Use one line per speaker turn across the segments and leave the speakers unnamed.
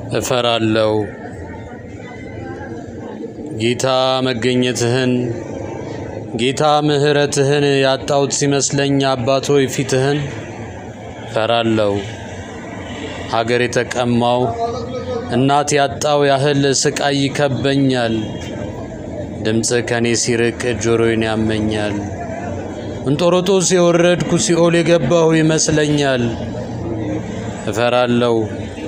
እፈራለሁ። ጌታ መገኘትህን ጌታ ምሕረትህን ያጣሁት ሲመስለኝ አባቶይ ፊትህን እፈራለሁ። ሀገር የተቀማው እናት ያጣው ያህል ስቃይ ይከበኛል። ድምፅ ከኔ ሲርቅ ጆሮዬን ያመኛል። እንጦሮጦስ የወረድኩ ሲኦል የገባሁ ይመስለኛል። እፈራለሁ።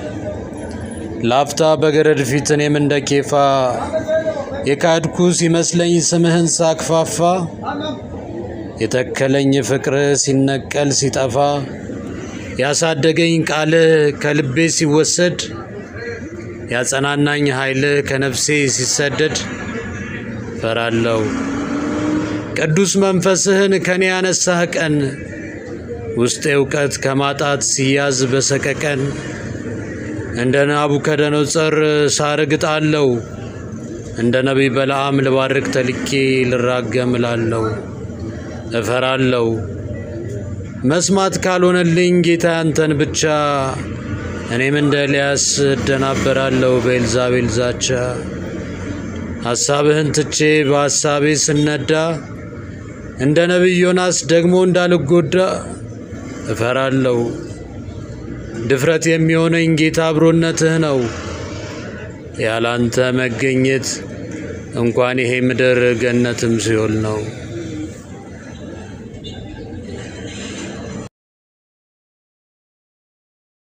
ላፍታ በገረድ ፊት እኔም እንደ ኬፋ የካድኩ ሲመስለኝ ስምህን ሳክፋፋ የተከለኝ ፍቅርህ ሲነቀል ሲጠፋ ያሳደገኝ ቃልህ ከልቤ ሲወሰድ ያጸናናኝ ኃይልህ ከነፍሴ ሲሰደድ እፈራለሁ። ቅዱስ መንፈስህን ከኔ ያነሳህ ቀን ውስጤ እውቀት ከማጣት ሲያዝ በሰቀቀን እንደ ናቡከደነፆር ሳርግጣለሁ እንደ ነቢይ በለዓም ልባርክ ተልኬ ልራገም እላለሁ። እፈራለሁ መስማት ካልሆነልኝ ጌታ ያንተን ብቻ እኔም እንደ ኤልያስ እደናበራለሁ በኤልዛቤል ዛቻ። ሐሳብህን ትቼ በሐሳቤ ስነዳ እንደ ነቢይ ዮናስ ደግሞ እንዳልጎዳ እፈራለሁ። ድፍረት የሚሆነኝ ጌታ አብሮነትህ ነው። ያላንተ መገኘት እንኳን ይሄ ምድር ገነትም ሲኦል ነው።